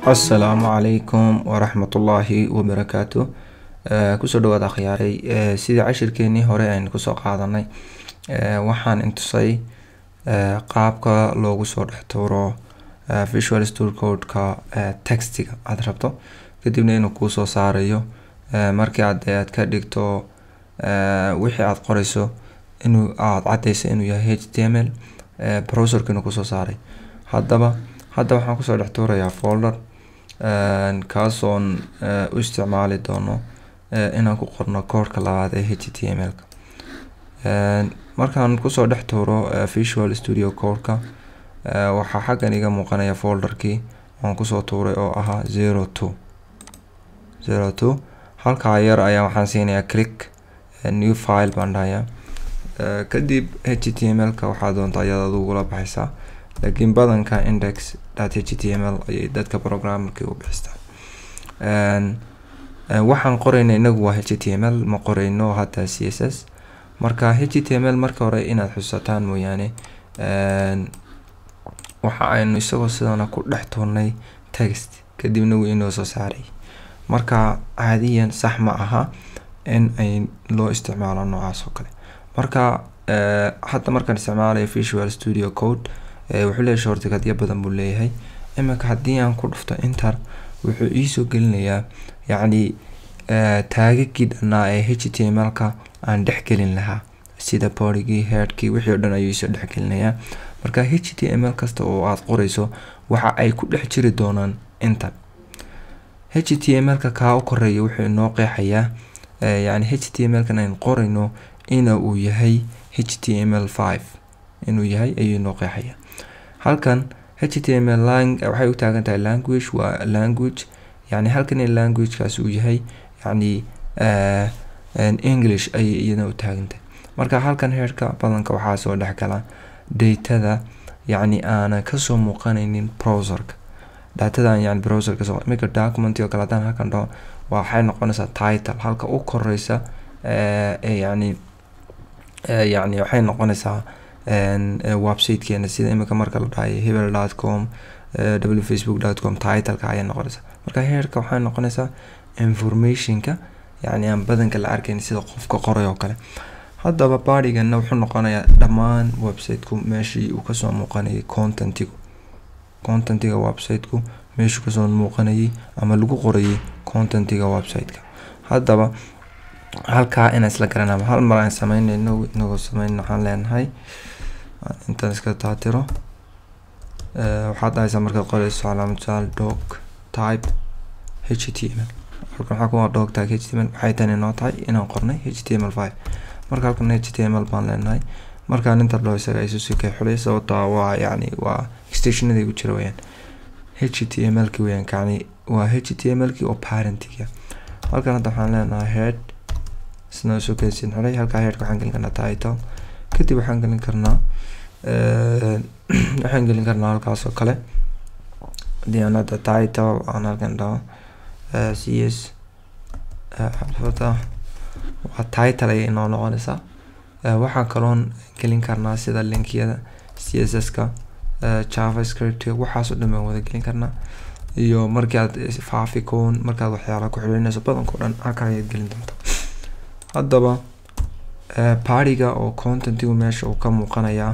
asalaamu calaykum waraxmatullaahi wabarakaatu kusoo dhawaad akhyaaray sidii cashirkeenii hore aynu kusoo qaadanay waxaan intusay qaabka loogu soo dhex tuuro visual store codeka textiga aada rabto kadibna inuu kuusoo saarayo markii aad aad ka dhigto wixii aada qoreyso inuu aada cadeysa inuu yahay h t m l browserka inuu kusoo saaray haddaba hadda waxaan kusoo dhex tuurayaa folder kaasoon u isticmaali doono inaan ku qorno koorka labaad ee h t m l-ka markaan kusoo dhex tuuro visual studio codeka waxaa xaggan iga muuqanaya folderkii oon kusoo tuuray oo ahaa zero two zero two halkaa yar ayaa waxaan siinayaa click new file baan dhahayaa kadib h t m l-ka waxaa doonta ayaad adugula baxaysaa laakiin badanka index dot h t m l ayay dadka programmerkii u bixistaa waxaan qoreyna inagu waa h t m l ma qoreyno hadda c s s marka h t m l marka hore inaad xusataan mooyaane waxa aynu isagoo sidana ku dhex tuurnay text kadibna wuu inoo soo saaray marka caadiyan sax ma aha in ay loo isticmaalo noocaas oo kale marka hadda markaan isticmaalayo visual studio code wuxuu leeyahay shortikadyo badan buu leeyahay iminka haddii aan ku dhufto inter wuxuu iisoo gelinayaa yacni taagagii dhanaa ee h t m l-ka aan dhexgelin lahaa sida borigii headkii wixii o dhan ayuu iisoo dhexgelinayaa marka h t m l kasta oo aada qoreyso waxa ay ku dhex jiri doonaan inter h t m l-ka kaa u koreeya wuxuu inoo qeexayaa yani h t m l-kan aynu qoreyno ina uu yahay h t m l five inuu yahay ayuu inoo qeexaya halkan h t m l waxay u taagan tahay language waa language yani halkan in languagekaas uu yahay yani english ayay iyadana u taagantahay marka halkan heerka badanka waxaa soo dhexgala datada yacni aanan kasoo muuqanaynin browserka datadan yani browserka soo iminka document oo kale haddaan halkan dhaho waxay noqonaysaa title halka u koreysa yani yani waxay noqonaysaa websitekeena sida imika marka la dhahayo hebel dot com w facebook dot com titleka ayay noqonaysaa marka heerka waxay noqonaysaa informationka yani aan badanka la arkayn sida qofka qoray oo kale haddaba badigana wuxuu noqonayaa dhammaan websiteku meeshii uu kasoo muuqanayay contentigu contentiga websiteku meeshuu kasoo muuqanayay ama lagu qorayay contentiga websiteka haddaba halkaa inaan isla garanaa hal mar aan sameynayno inagoo sameyn waxaan leenahay intaan iska taatiro waxaad dhahaysaa markaad qoreyso calaamad jaal dog type h t m l halkan waxaa kuwa dog type h t m l waxay tani noo tahay inaan qornay h t m l five marka halkan h t m l baan leenahay markaan inta dhaho isaga isu sikay xulay sababtaa waa yacni waa extensionada igu jira weyaan h t m l ki weyaan kacni waa h t m l ki oo parentiga halkan hadda waxaan leenahay head isna isu kaysin xulay halkaa headka waxaan gelin karnaa title kadib waxaan gelin karnaa waxaan gelin karnaa halkaas oo kale haddii aan hadda title aan halkan dhaho c s xalfada waa title ayay inoo noqonaysaa waxaan kaloon gelin karnaa sida linkiyada c s s ka javascript waxaasoo dhan baan wada gelin karnaa iyo markii aad faaficon markaad waxyaala ku xilinayso badankao dhan halka ayaad gelin doonta haddaba baadiga oo contentigu meesha uu ka muuqanayaa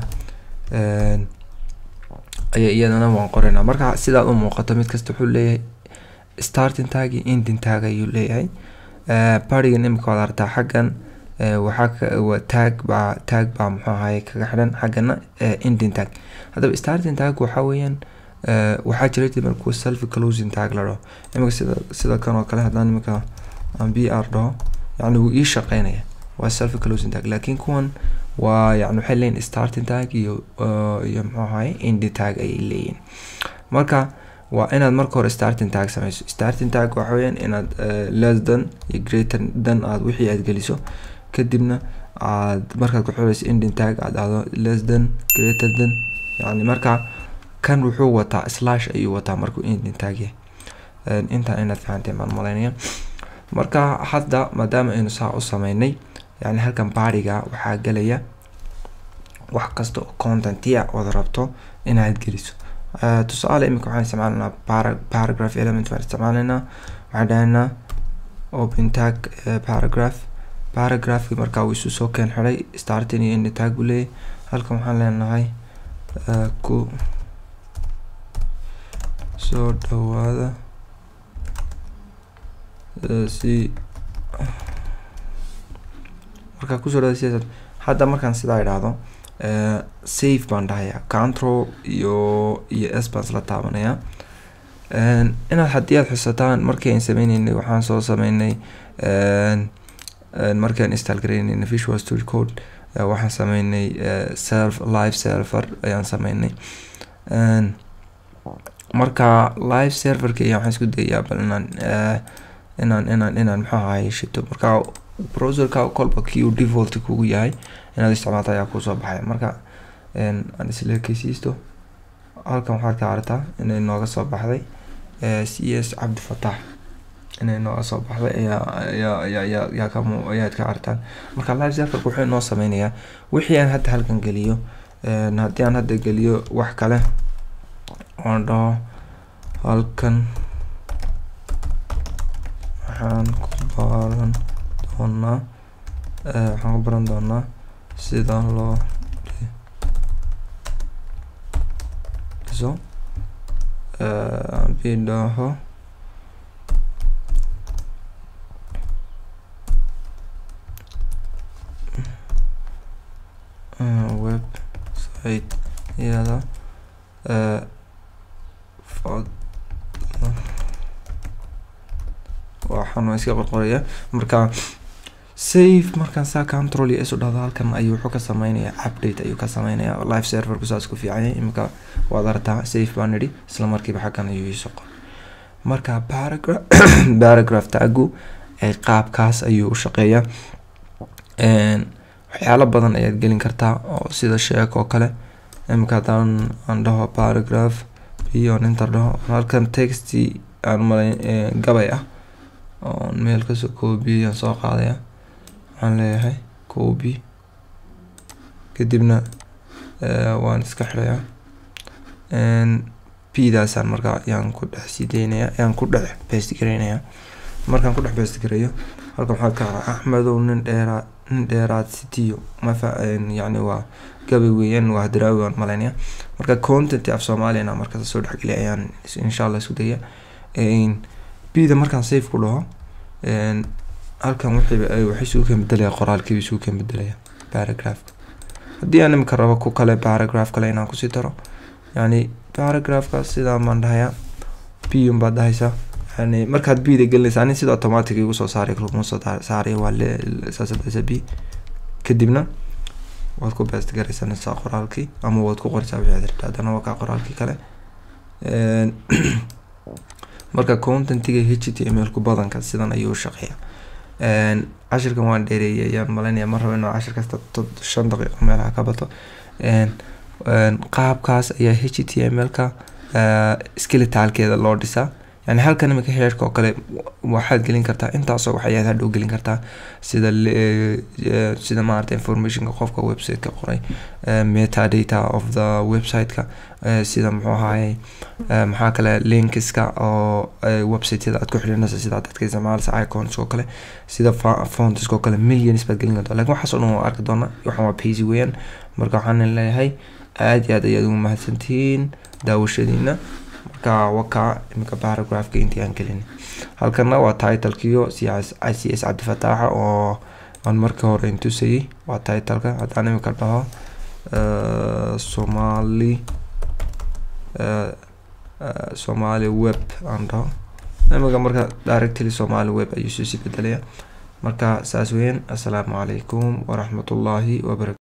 aya iyadana waan qoraynaa marka sidaad u muuqato mid kasta wuxuu leeyahay starting tag iyo ending tag ayuu leeyahay baadigan imika waad artaa xaggan waxaa tag baa tag baa muxuu ahaye kaga xidhan xaggana ending tag haddaba starting tag waxaa weeyaan waxaa jira diban kuwa self closing tag la dhaho imika sida sida kan oo kale haddaan imika aan b r dhaho yani wuu ii shaqeynaya waa self closing tag laakiin kuwan waa yani waxay leeyihin starting tag iyo iyo muxuu ahaye ending tag ayay leeyihin marka waa inaad marka hore starting tag sameyso starting tag waxa weeyaan inaad less than iyo greater than aad wixii aad geliso kadibna aad markaad ku xuleyso ending tag aad dhahdo less than greater than yani marka kan wuxuu wataa slash ayuu wataa markuu ending tag yahay intaa inaad fahanteen baan malaynaya marka hadda maadaama aynu saa u sameynay yani halkan baadiga waxaa gelaya wax kasta oo contentia ood rabto inaad geliso tusaale imika waxaan isticmaalaynaa para paragraph element waan isticmaalaynaa waxaan dhahaynaa open tag paragraph paragraphki markaa uu isu soo keen xiday starting iyo end tag buu leeyahy halkan waxaan leenahay ku soo dhawaada si markaa kusoo dhawaada sidaas hadda markaan sidaa idhaahdo safe baan dhahayaa control iyo iyo s baan isla taabanayaa inaad haddii aad xusataan markii aan sameyneynay waxaan soo sameynay markii aan install garaynayna visual studio code waxaan sameynay self live server ayaan sameynay marka live serverka iyo waxaan isku dayayaa bal inaan inaan inaan inaan maxaa ahaye shito marka browserka kolba kii uu default kugu yahay inaad isticmaalta ayaa kusoo baxaya marka aan isla ekeysiisto halkan waxaad ka aragtaa inay nooga soo baxday c s cabdifatax inay nooga soo baxday ayaa ayaa ayaa ayaa ayaa ka mu ayaad ka aragtaan marka live serverka wuxuu inoo sameynayaa wixii aan hadda halkan geliyo haddii aan hadda geliyo wax kale oon dhaho halkan waxaan ku baran doonaa waxaan ku baran doonaa sida loo dhiso bidhaho website iyada waxaan waa iska qorqoraya marka safe markaan saa control iyo isu dhahdo halkan ayuu wuxuu ka sameynayaa update ayuu ka sameynayaa live serverku saas ku fiican yahay imika waad aragtaa safe baan nidhi isla markiiba xaggan ayuu iisoo qor marka paragraph paragraph tagu qaabkaas ayuu u shaqeeyaa waxyaalo badan ayaad gelin kartaa oo sida sheek oo kale imika haddaan aan dhaho paragraph iyo inter dhaho halkan texti aan malay gabay ah oon meel kasoo koobiyay aan soo qaadaya waxaan leeyahay copy kadibna waan iska xirayaa p daasaan markaa ayaan ku dhex sii daynaya ayaan ku dhex best gareynayaa markaan ku dhex best gareeyo halkan waxaa ka araa axmedow nin dheeraa nin dheeraad sitiyo mafa yacni waa gabay weeyaan waa hadraawi waan malaynaya marka content af soomaaliyana markaas soo dhexgeliya ayaan insha allah isku daya bida markaan safe ku dhaho halkan wixii waxay isugu kan bedelaya qoraalkiiba isugu kan bedelaya paragraphka haddii aan imika rabo ku kale paragraph kale inaan kusii daro yani paragraphka sidaan baan dhahayaa b un baad dhahaysaa yani markaad bda gelinaysa ani sida automatic igu soo saaray kuma soo saaray waa saasad dhahaysaa b kadibna waad ku best garaysanaysaa qoraalkii ama waad ku qoraysaa wixii rabta haddana waa kaa qoraalkii kale marka contentiga h t m l ku badanka sidan ayuu shaqeeya cashirkan waan dheereeyay ayaan malaynaya ma rabo inuu cashir kasta shan daqiiqo meelaha ka bato qaabkaas ayaa h t m l ka skeletalkeeda loo dhisaa yani halkan imika heerka oo kale waxaad gelin kartaa intaasoo wax ayaad hadhow gelin kartaa sida sida maarata informationka qofka website-ka qoray metadata of the website-ka sida muxuu ahaye maxaa kale linkiska oo website-yada aad ku xidhinaysa sida dadka isticmaalisa icons oo kale sida fontiska oo kale millions baad gelin kartaa lakin waxaas oo dhan waa arki doonaa waxaan waa paisy weeyaan marka waxaan leeyahay aad iyo aad ayaad ugu mahadsantihiin daawashadiina marka wakaa iminka paragraphka intii aan gelin halkana waa titlekio c c s cabdifataaxa oo aan markii hore intusayay waa titleka haddaan iminka dhaho somali somali web aan dhaho iminka marka directly somali web ayuu soo sii bedelaya marka saas weyan assalaamu calaykum waraxmatullaahi wabarakatu